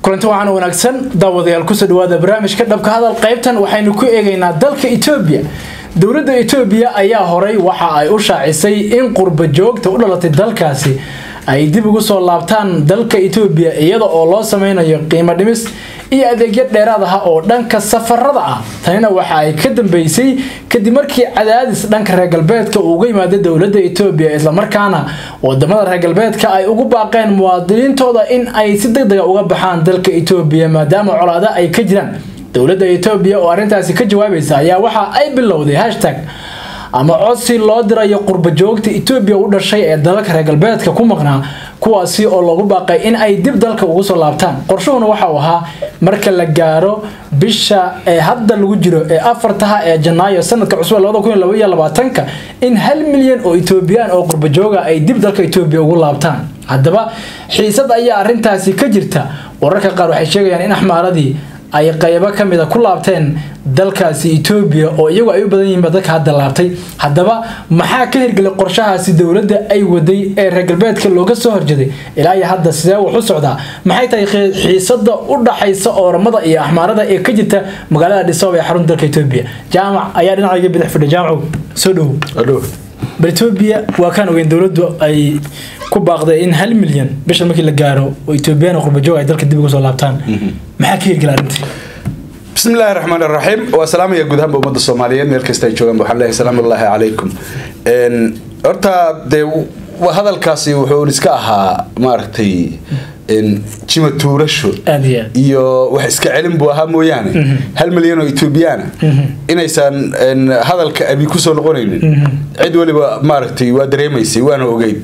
kulanti waxaana wanaagsan daawadayaal kusoo dhawaada barnaamijka dhabka hadal qaybtan waxaynu ku eegaynaa dalka etoobiya dowladda etoobiya ayaa horay waxa ay u shaacisay in qurba joogta u dhalatay dalkaasi ay dib ugu soo laabtaan dalka etoobiya iyada oo loo sameynayo qiimo dhimis iyo adeegyo dheeraad ah oo dhanka safarada ah tanina waxa ay ka dambeysay kadib markii cadaadis dhanka reer galbeedka uu uga yimaada dowladda etoobiya islamarkaana wadamada reer galbeedka ay ugu baaqeen muwaadiniintooda in ay si degdega uga baxaan dalka etoobiya maadaama colaada ay ka jiraan dowladda etoobiya oo arrintaasi ka jawaabaysa ayaa waxa ay bilowday hashtag ama codsi loo dirayo qurba joogta etoobiya u dhashay ee dalalka reer galbeedka ku maqnaa kuwaasi oo loogu baaqay in ay dib dalka ugu soo laabtaan qorshuhuna waxa uu ahaa marka la gaaro bisha ee hadda lagu jiro ee afartaha ee janaayo sanadka cusub labadakunlabaatanka in hal milyan oo etoobiyaan oo qurba jooga ay dib dalka etoobiya ugu laabtaan haddaba xiisad ayaa arintaasi ka jirta wararka qaar waxay sheegayaan in axmaaradii ay qaybo kamida ku laabteen dalkaasi etoobiya oo iyagu ay u badan yihiinba dadka hadda laabtay haddaba maxaa ka hirgelay qorshahaasi dowladda ay waday ee reer galbeedka looga soo horjeeday ilaa iyo hadda sidee wax u socdaa maxay tahay xiisada u dhaxaysa ooramada iyo axmaarada ee ka jirta magaalada dhisoob ee xarunta dalka etoobiya jaamac ayaa dhinacayga bidix fidhay jaamacu soo dhowow bal etoobiya waa kaan ogeyn dowladdu ay ku baaqday in hal milyan bisha markii la gaaro oo etoobiyaan qurbajoog ay dalka dib uga soo laabtaan maxaa ka hirgela arrintii bismi illaahi raxmaan raxiim waa salaamaya guud ahaanba ummadda soomaaliyeed meel kasta ay joogaan waxaan leeyahay salaamu ullaahi calaykum horta dee hadalkaasi wuxuu iska ahaa maaragtay jima tuurasho iyo wax iska celin buu ahaa mooyaane hal milyan oo etoobiyaana inaysan hadalka abi kusoo noqonaynin cid waliba maaragtay waa dareemaysay waana ogeyd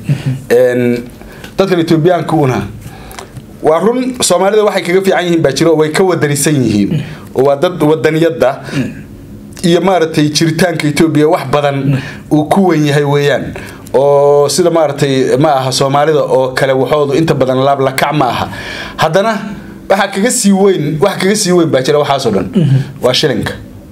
dadkan etoobiyaanka una waa run soomaalida waxay kaga fiican yihiin baa jiro way ka wadanisan yihiin oo waa dad wadaniyada iyo maaragtay jiritaanka etoobiya wax badan uu ku wen yahay weeyaan oo sida maaragtay ma aha soomaalida oo kale waxoodu inta badan laablakac ma aha haddana waxaa kaga sii weyn wax kaga sii weyn baa jira waxaasoo dhan waa shilinka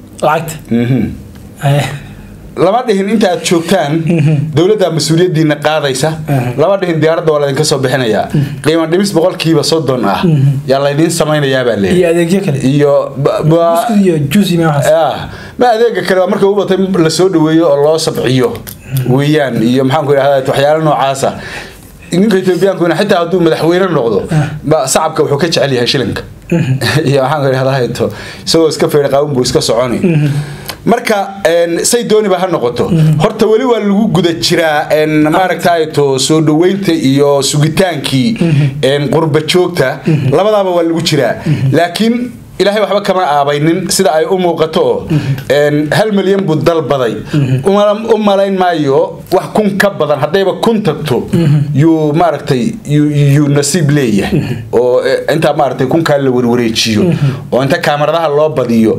lacagta lama dhihin inta aad joogtaan dowladda mas-uuliyadiina qaadaysa lama dhihin diyaaradda waa laydinka soo bixinayaa qiimo dhimis boqolkiiba soddon ah yaa laydiin samaynayaabaa leeyahay iyo adeegyo kale iyo iyo juice iyo ma adeega kale waa marka u batay lasoo dhaweeyo oo loo sabciyo weeyaan iyo maxaan ku idhahdaa waxyaalo noocaasa ninka etoobiyankuna xitaa hadduu madaxweyne noqdo sacabka wuxuu ka jecel yahay shilinka iyo maxaan ku idhahdaa isagoo iska feeri qaawin buu iska soconi marka say dooniba ha noqoto horta weli waa lagu guda jiraa maaragtayto soo dhaweynta iyo sugitaankii qurba joogta labadaaba waa lagu jiraa laakiin ilaahay waxba kama aabaynin sida ay u muuqato oo hal milyan buu dalbaday u malayn maayo wax kun ka badan haddayba kun tagto yuu maaragtay yuu nasiib leeyahay oo intaa maaragtay kunkaa la warwareejiyo oo inta kaamaradaha loo badiyo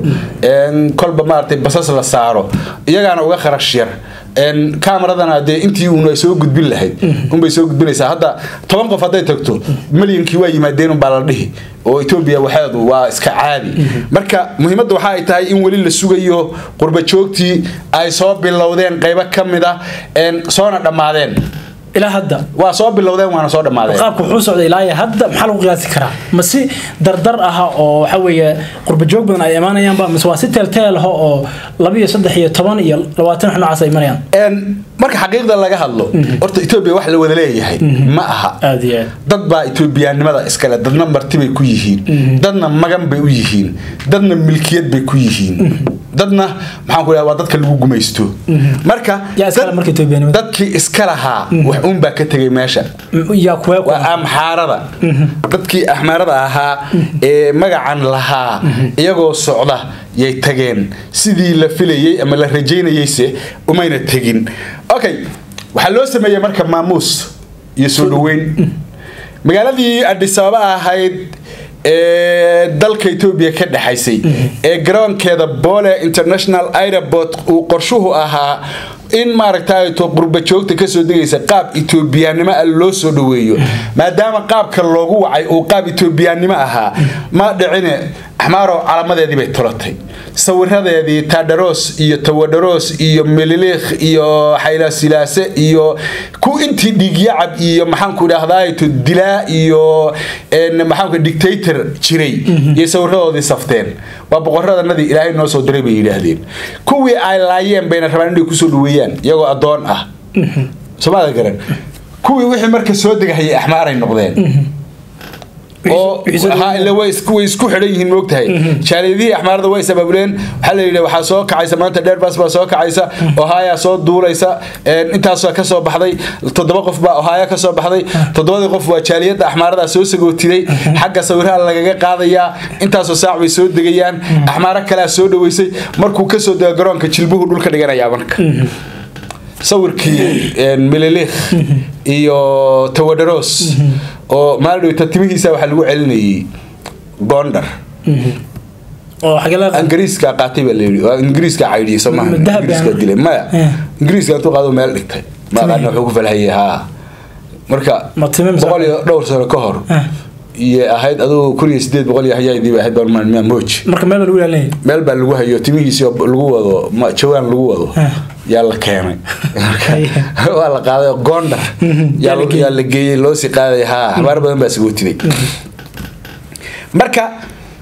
kolba maaragtay basas la saaro iyagaana uga kharash yar kamaradana dee intii uuna soo gudbin lahayd unbay soo gudbinaysaa hadda toban qof hadday tagto milyankii waa yimaadeen unbaa la dhihi oo etoobiya waxeedu waa iska caadi marka muhiimadda waxa ay tahay in weli la sugayo qurba joogtii ay soo bilowdeen qaybo ka mid ah soona dhammaadeen ilaa hadda waa soo bilowdeen waana soo dhammaadeen qaabka wuxuu socday ilaa iyo hadda maxaa lagu qiyaasi karaa ma si dardar aha oo waxa weeye qurba joog badan ay imaanayaanba mise waa si teelteel ah oo laba iyo saddex iyo toban iyo labaatan wax noocaas ay marayaan marka xaqiiqda laga hadlo horta etoobiya wax la wada leeyahay ma aha aad iyo aad dad baa etoobiyaanimada iskale dadna marti bay ku yihiin dadna magan bay u yihiin dadna milkiyad bay ku yihiin dadna maxaan ku dhaha waa dadka lagu gumaysto marka yaa iskale marka etoobiyaanimada dadkii iska lahaa wax uun baa ka tegay meesha yaa kuwee ku waa amxaarada dadkii axmaarada ahaa ee magacan lahaa iyagoo socda yay tageen sidii la filayey ama la rajaynayeyse umayna tegin okay waxaa loo sameeyey marka maamuus iyo soo dhaweyn magaaladii adhisababa ahayd ee dalka etoobiya ka dhexaysay ee garoonkeeda boole international airport uu qorshuhu ahaa in maaragtayto qurba joogta kasoo degaysa qaab etoobiyaannimo ah loo soo dhaweeyo maadaama qaabka loogu wacay uu qaab etoobiyaannimo ahaa ma dhicine axmaaro calamadeedii bay tolatay sawiradeedii taadharoos iyo tawadharoos iyo meliliikh iyo xaylasilaase iyo ku intii dhiigyacab iyo maxaanku idhaahdaa dilaa iyo maxaanku dictator jiray iyo sawiradoodii safteen waa boqoradanadii ilaahay noo soo diray bay yidhaahdeen kuwii ay laayeen bayna rabaan inay kusoo dhaweeyaan iyagoo addoon ah somaada garan kuwii wixii marka soo degahayay axmaaray noqdeen oo way isku xidhan yihiin moogtahay jaaliyadihii axmaarada way sabaabuleen waxaa layidhi waxaa soo kacaysa maanta dheerbas baa soo kacaysa ohaya soo duulaysa intaas ka soo baxday toddoba qof baa ohaya ka soo baxday toddobadii qof waa jaaliyadda axmaarada soo sagootiday xagga sawiraha lagaga qaadayaa intaasoo saac bay soo degayaan axmaaro kalea soo dhaweysay markuu kasoo dego garoonka jilbuhu dhulka dhiganayaa marka sawirkii melelekh iyo tawadharoos oo maaldhowta timihiisa waxaa lagu celinayay gondar ingiriiska qaatay baa layidhi waa ingiriiska caydhiyay soo maaha ingiriiska dilay maya ingiriiska intuu qaado meel dhigtay maaqaana wuxuu ku falhayay haa marka boqol iyo dhowr sano ka hor iyo ahayd adugu kun iyo sideed boqol iyo hayaydii ahayd baan moj marka meel baa lagu ilaalinaya meel baa lagu hayo timihiisi lagu wado jawaan lagu wado yaa la keenay waa la qaaday gondar yaa la geeyey loosii qaaday haa xabaar badan baa sagootiday marka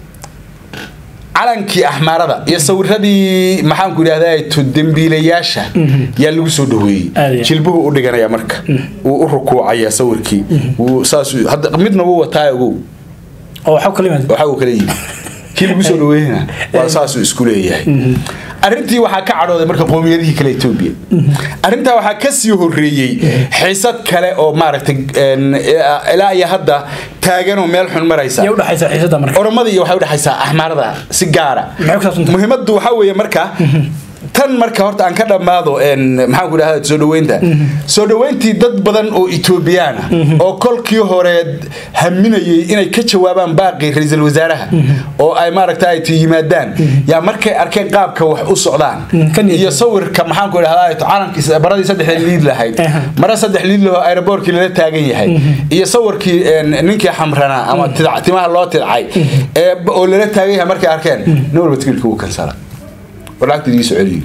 calankii axmaarada iyo sawiradii maxaanku idhahda dembiilayaasha yaa lagu soo dhaweeyey jilbuhu u dhiganaya marka wuu u rukuucaya sawirkii saas midna wuu wataa ogow waxa uu kala yimi kii lagu soo dhaweeyena waa saasuu isku leeyahay arrintii waxaa ka cadhooday marka qoomiyadihii kale etoobiya arrintaa waxaa kasii horeeyey xiisad kale oo maaragtay ilaa iyo hadda taaganoo meel xun maraysa oromada iyo waxay udhexaysaa axmaarada si gaara muhiimaddu waxaa weeye marka tan marka horta aan ka dhammaado maxaanku idhahda soo dhaweynta soo dhaweyntii dad badan oo etoobiyaana oo kolkii hore haminayay inay ka jawaabaan baaqii ra-iisul wasaaraha oo ay maaragta yimaadaan yaa markay arkeen qaabka wax u socdaan iyo sawirka maxaanku idhahda calankii baradii saddex liid lahayd mara saddex liid laho aeroboortkii lala taagan yahay iyo sawirkii ninkii xamranaa ama timaha loo tidcay oo lala taagan yahay markay arkeen nin walba tikirka wuu kansala warlacagta idii soo celiyo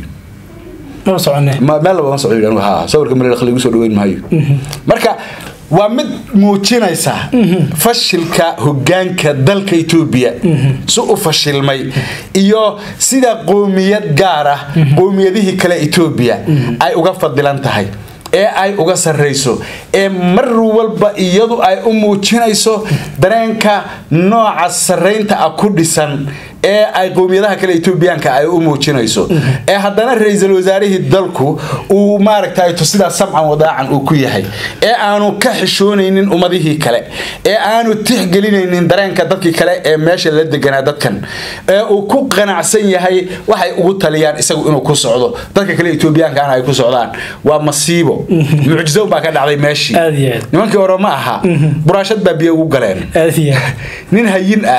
meel laba ma socdo ha sawirka maleelakh lagu soo dhaweyn maayo marka waa mid muujinaysa fashilka hogaanka dalka etoobiya si u fashilmay iyo sida qoomiyad gaar ah qoomiyadihii kale etoobiya ay uga fadilan tahay ee ay uga sarrayso ee mar walba iyadu ay u muujinayso dareenka nooca sarraynta ah ku dhisan ee ay qowmiyadaha kale etoobiyaanka ay u muujinayso ee haddana ra-iisul wasaarihii dalku uu maaragtay sidaa samcan wadaacan uu ku yahay ee aanu ka xishoonaynin ummadihii kale ee aanu tixgelinaynin dareenka dadkii kale ee meesha la deganaa dadkan ee uu ku qanacsan yahay waxay ugu taliyaan isagu inuu ku socdo dadka kale etoobiyaankaana ay ku socdaan waa masiibo mucjiso baa ka dhacday meeshii nimankii hore ma aha buraashad baa biyo ugu galeen nin hayin ah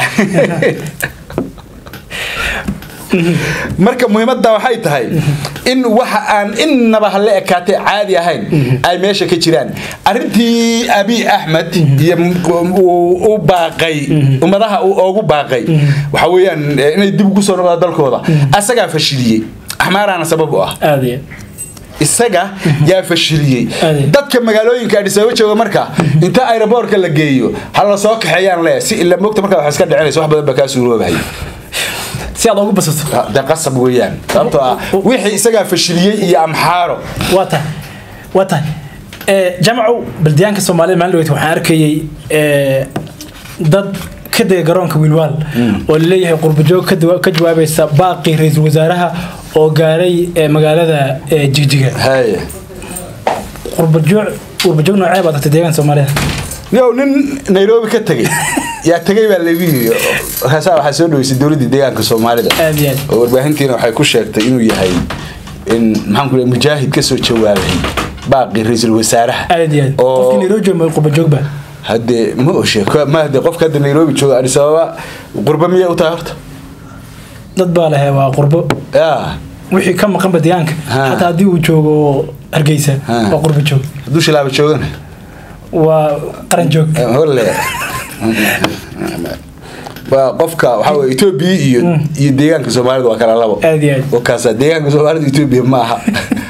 marka muhiimadda waxay tahay in waxa aan innaba hala ekaatay caadi ahayn ay meesha ka jiraan arintii abi axmed iyo u baaqay ummadaha uu oogu baaqay waxa weeyaan inay dib ugu soo noqdaan dalkooda asagaa fashiliyey axmaaraana sabab u ah isaga yaa fashiliyey dadka magaalooyinka adhisababa jooga marka inta aeroboortka la geeyo hala soo kaxeeyaan le si ila mogta markaa wax iska dhicinaysa wax badan baa kaa suuroobay si aad ugu basato de qasab weeyaan sababtoo ah wixii isagaa fashiliyey iyo amxaaro waa tahay waa tahay jamacow baldiyaanka soomaalida maalin dhaweyt waxaan arkayey dad ka dega garoonka wiilwaal oo laleeyahay qurbajoog ka jawaabaysa baaqii ra-iisul wasaaraha oo gaaray magaalada jigjiga haye qurbajoog qurbajoog noocee baad tagtay deegaanka soomaalida yow nin nairobi ka tegey yaa tegay baa lagu yiri markaasaa waxaa soo dhaweysay dowladdii deegaanka soomaalida aad iyo aad oo warbaahintiina waxay ku sheegtay inuu yahay in maxaan ku leeyahay mujaahid ka soo jawaabay baaqii ra-iisul wasaaraha aad iyo aad qofkii nairobi jooga qurbajoogba haddee ma oshe ma hadee qofka hadda nairobi jooga adis ababa qurba miyay u tahay horta dad baa lehe waa qurbo ya wixii ka maqanba deegaanka Ha. xataa haddii uu joogo hargeysa Ha. waa qurbo joog hadduu shilaaba joogana waa qaran joog holle waa qofka waxaa weye etoobiya iyo iyo deegaanka soomaalida waa kala labo Aad iyo aad. wakaasa deegaanka soomaalida etoobiya ma aha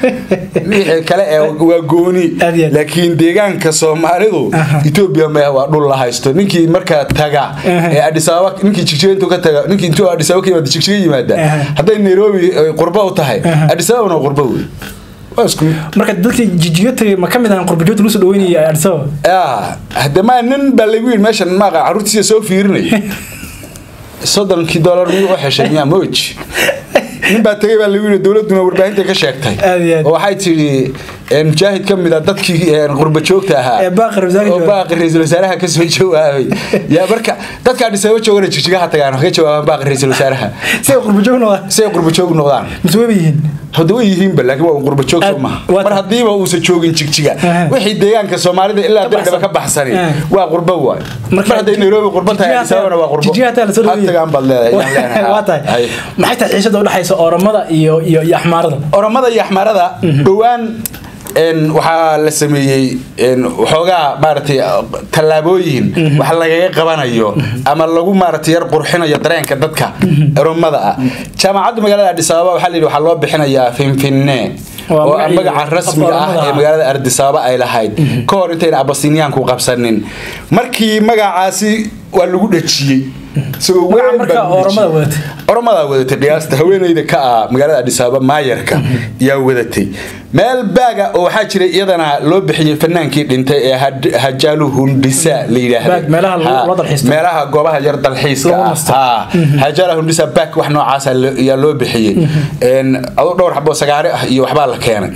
wixii kale ee waa gooni Aad iyo aad. laakiin deegaanka soomaalidu Aha. etoobiya ma waa dhul la haysto ninkii markaa taga Aha. ee adis ababa ninkii jigjiga intuu ka taga ninkii intuu adis ababa ka yimaada jigjiga yimaada Aha. hadday nairobi ay qurbo u tahay Aha. adis ababana waa qurbo wey waa isku mid marka dadkii jijiga tagay ma ka mid ahan qurbajoogta lagu soo dhaweynayay Addis Ababa yaa hadde ma nin baa lagu yidhi meeshan maaqa carruurtiisa soo fiirinay soddonkii dollar miyuu u xeshay miyaa moj nin baa tegay baa lagu yidhi dowladduna warbaahinta ka sheegtay Aad iyo aad. oo waxay tidhi een, mujaahid ka mid a dadkii een, qurba joogta ahaa Ee baaqi ra'iisul wasaaraha oo jooga. baaqi ra-iisul wasaaraha ka soo jawaabay yaa marka dadka Addis Ababa joogana jigjigaha tagaan waxay ka jawaabaan baaqi ra-iisul wasaaraha si ay qurbajoog noqdaan si ay qurba joog noqdaan mise wayba yihiin hadda way yihiinba laakiin waa qurba joog soo Aad- maha waa mar ta- haddiiba uusan joogin jigjiga Aha. wixii deegaanka soomaalida ilaa Ka dardhaba ka baxsan. baxsani Aha. waa qurbo waay Marka mar hadday nairobi qurbo tahay jijiyaha Addis Ababana waa qurbo jijiyaha taa la soo dhaweeyay. hatagaan baad leedahay yaan leenahay. waa tahay Hay. maxay tahay xiisada udhexaysa oromada iyo iyo iyo axmaarada oromada iyo axmaarada dhowaan een, waxaa la sameeyey een, waxoogaa maaragtay tallaabooyin wax lagaga qabanayo ama lagu maaragtay yar qurxinayo dareenka dadka oromada ah jaamacadda magaalada Addis Ababa waxaa la yidhi waxaa loo bixinayaa finfinne Waa oo ah magacii- magaca rasmiga ah Oromada ee ah. magaalada Addis Ababa ay lahayd ka hor intayna abasiniyaanku qabsanin markii magacaasi waa lagu dhajiyey isagoo Magaca weyn baa marka lagu Oromada dhajiyey. wadatay. oromada wadatay qiyaasta haweeneyda ka ah magaalada Addis Ababa maayarka yaa wadatay meel baaga oo waxaa jiray iyadana loo bixiyey fanaankii dhintay ee Had- Hajalu Hundisa la yidhaahdo Baag, meelaha lagu- Ha, loo dalxiisto. meelaha goobaha yar dalxiiska Lagu ah nasto. Ha, Hajalu Hundisa baag wax noocaas ah lo- ayaa loo bixiyey een adoo dhowr xabo sagaare ah iyo waxbaa la keenay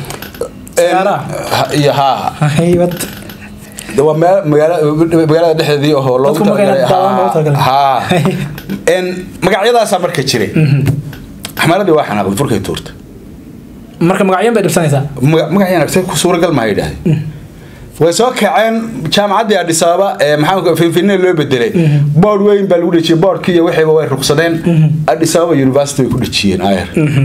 Een, Sagaara? ha- iyo haa haybad de waa meel magaala- magaalada dhexdeedii oo loogu Dadku magaalada daawan loogu talagalay. haa een magacyadaasaa marka jiray axmaaradii waa xanaaqday furkay tuurta marka magacyan bay dhibsanaysaa Maga- magacyan agtay ku suuragal ma yidhaahday way soo kaceen jaamacaddii Addis Ababa ee maxaa finfinne loo bedelay board weyn baa lagu dhejiyey boardkii iyo wixiiba way ruqsadeen Addis Ababa University way ku dhejiyeen ayar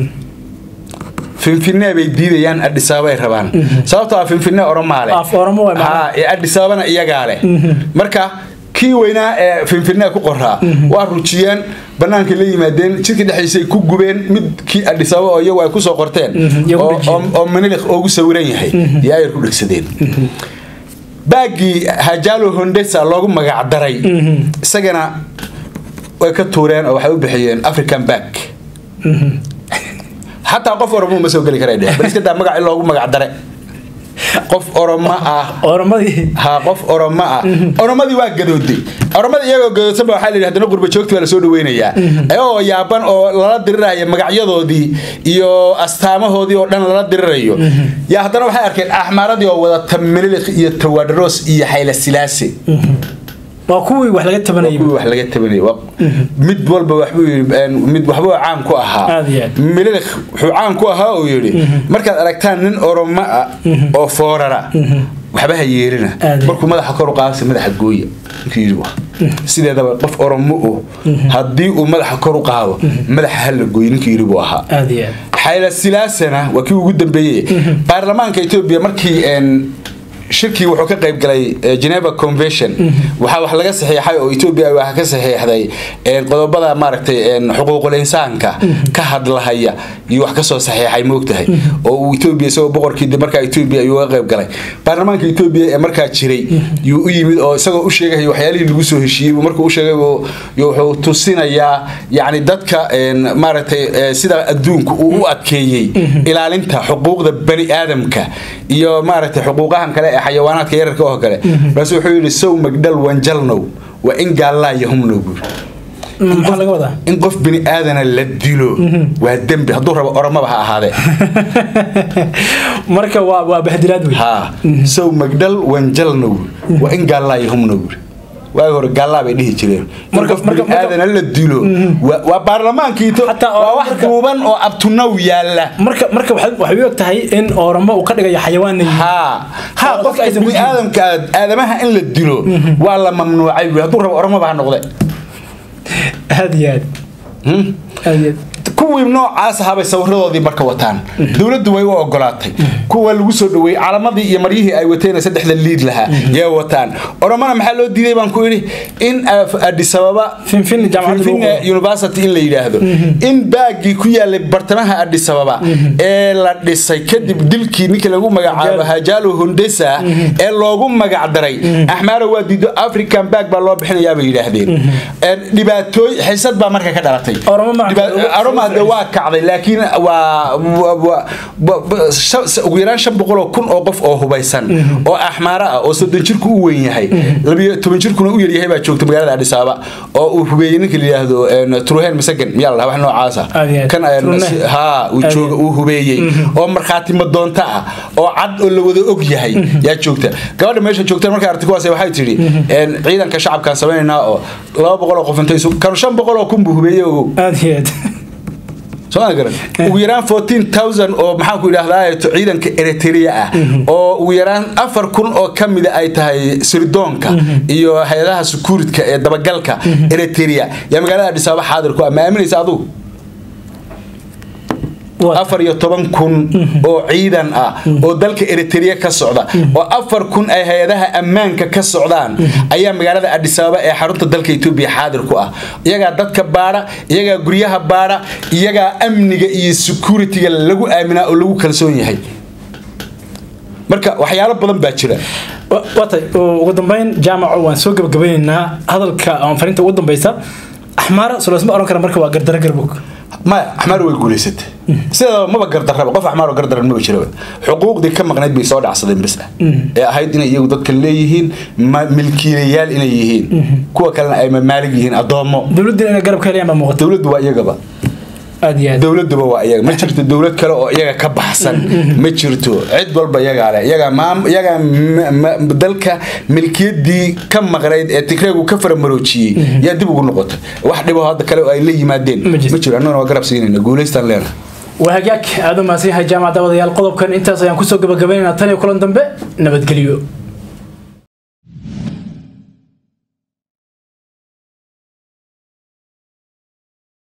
finfinne bay diidayaan Addis Ababa ay rabaan sababtoo ah finfinne oromaale Af Oromo waay macnaha. ha ee Addis Ababana iyagaa leh marka kii weynaa ee finfinne ku qoraa waa rujiyeen banaanka la yimaadeen jidka dhexdiisay ku gubeen mid kii Addis Ababa oo iyagu ay ku soo qorteen iyagu oo- dhejiyeen. oo oo manilik ugu sawiran yahay iyo ayar ku dhegsadeen baagii Hajalu Hundesa loogu magac daray isagana way ka tuureen oo waxay u bixiyeen African bag xataa qof oromo ma soo geli karay dheh bal iska daa magac in loogu magac dare qof oromo ah oromadii ha qof oromo ah oromadii waa gadooday oromadii iyagoo gadoodsan ba waxaa la yidhi haddana qurba joogti baa lasoo dhaweynayaa ayagoo yaaban oo lala diriraya magacyadoodii iyo astaamahoodii oo dhan lala dirirayo yaa haddana waxay arkeen axmaaradii oo wadata melilik iyo tawadros iyo xayla silaase waa kuwii wax laga tabanayay kuwii wax laga tabanayay Waa- mid walba waxbuu yidhi een, mid waxbuu caan ku ahaa Aad iyo aad. mililik wuxuu caan ku ahaa uu yidhi markaad aragtaan nin oromo ah oo foorara waxba ha yeelina Aad iyo markuu madaxa kor u qaadaysa madaxa gooya ninkii yidhi waa sideedaba qof oromo oh haddii uu madaxa kor u qaado madaxa ha la gooyo ninkii yidhi buu ahaa aad iyo aad xayla silaasana waa kii ugu dambeeyey baarlamaanka etoobiya markii een, shirkii wuxuu ka qayb galay eh, Geneva Convention waxaa wax laga saxiixay oo Ethiopia ay wax ka saxiixday een, qodobada maaragtay een, xuquuqul insaanka ka hadlahaya iyo wax ka soo saxiixay moogtahay oo uu Ethiopia isagoo boqorkii dib markaa Ethiopia ayuu ka qayb galay baarlamaanka Ethiopia ee markaa jiray yuu u yimid oo isagoo u sheegay waxyaalihii lagu soo heshiiyey buu markuu u sheegay buu- yuu wuxuu tusinayaa yacni dadka een, maaragtay eh, sida adduunku uu u adkeeyey ilaalinta xuquuqda bani aadamka iyo maaragtay xuquuqahan kale ee xayawaanaadka yararka oo kale bas wuxuu yidhi sow magdhal wanjalnow waa in gaallaa yahumnow buuri maxaa laga wadaa in qof bini aadana la dilo waa dembi hadduu rabo oromaba ha ahaadee marka waa waa bahdilaad wey haa sow magdhal wanjalnow waa in gaallaa yahumnow buuri waagi hore gaallaa bay dhihi jireen in Marka- qof bini marka- marka- aadana la dilo waa waa baarlamaankii to- Hataa waa wax marka- duuban oo abtunaw yaalla marka marka waxay waxay u eg tahay in oromo uu ka dhigayo xayawaan yihiin haa haa Oo qofka dadka aysan ku bini jirin. aadamka aadamaha in la dilo waa la mamnuucay buuri hadduu rabo oromaba ha noqde aad iyo aad Hmm? aad iyo aad kuwii noocaas ahabay sawiradoodii marka wataan dowladdu way u ogolaatay kuwa lagu soo dhaweeyey calamadii iyo maryihii ay wateen saddexda liid lahaa yay wataan oromana maxaa loo diiday baan ku idhi in adis ababa Finfin jaamacadda lagu Finfin university in la yidhaahdo in baagii ku yaalay bartamaha adis ababa ee la dhisay kadib dilkii ninkii lagu magacaabo hajaalo hundesa ee loogu magacdaray axmaara waa diido african baag baa loo bixinayaa bay yidhaahdeen Een, dhibaatooy xisad baa marka ka dhalatay Oromo ma- Dhiba- Oromo de waa kacday laakiin waa waa- waa- wa- wa- shan- ugu yaraan shan boqol oo kun oo qof oo hubaysan oo axmaara ah oo soddon jirku u weyn yahay labiyo toban jirkuna u yaryahay baa joogta magaalada adis ababa oo uu hubeeyey ninka la yidhaahdo een, truhen masagan miyaa la dhaha wax noocaasa Aad iyo aad. kan een, Truhe. si- haa uu Aad iyo jooga uu hubeeyey oo markhaati madoonto ah oo cad oo la wada og yahay yaa joogta gabadha meesha joogta markay aragtay kuwaas waxay tidhi een, ciidanka shacabkaan samaynaynaa oo laba boqol oo qof intay isu kanu shan boqol oo kun buu hubeeyey ogow aad iyo aad soo ma garan ugu yaraan 14000 oo maxaan ku idhaahdaa ciidanka Eritrea ah oo ugu yaraan afar kun oo kamida ay tahay sirdoonka iyo hay'adaha security ee dabagalka Eritrea yaa magaalada Addis Ababa xaadir ku ah ma aaminaysa adigu Waa- afar iyo toban kun oo ciidan ah oo dalka Eritrea ka socda oo afar kun ay hay-adaha ammaanka ka socdaan ayaa magaalada Addis Ababa ee xarunta dalka Ethiopia xaadir ku ah iyagaa dadka baara iyagaa guryaha baara iyagaa amniga iyo security-ga lagu aaminaa oo lagu kalsoon yahay marka waxyaalo badan baa jira Wa- waatay oo ugu dambeyn jaamaco waan soo gabagabeynaynaa hadalka ama fariinta ugu dambeysa axmaara sulaysma oran kara marka waa gardara garbog maya axmaar way guulaysatay sideedaba maba gardarraba qof axmaar oo gardaran maba jiraba xuquuqdii ka maqnayd bay soo dhacsadeen bas ah ee ahayd inay iyagu dadka leeyihiin ma- milkiilayaal inay yihiin kuwa kalena ay mamaalig yihiin addoommo dowladdiina inay garab ka helayaan baa muuqata dowladdu waa iyagaba aad iyo aad dowladuba waa iyaga ma jirto dowlad kale oo iyaga ka baxsan ma jirto cid walba iyagaa leh iyagaa maam iyagaa m- m- dalka milkiyadii ka maqnayd ee tigreegu ka faramaroojiyey yaa dib ugu noqotay wax dhibo hadda kale oo ay la yimaadeen Ma jirto. ma jiro annaguna waa garab siinayna guulaystaan leena waa hagaag aad u mahadsan yahay jaamac daawadayaal qodobkan intaas ayaan kusoo gabagabaynaynaa tan iyo kulan dambe nabadgelyo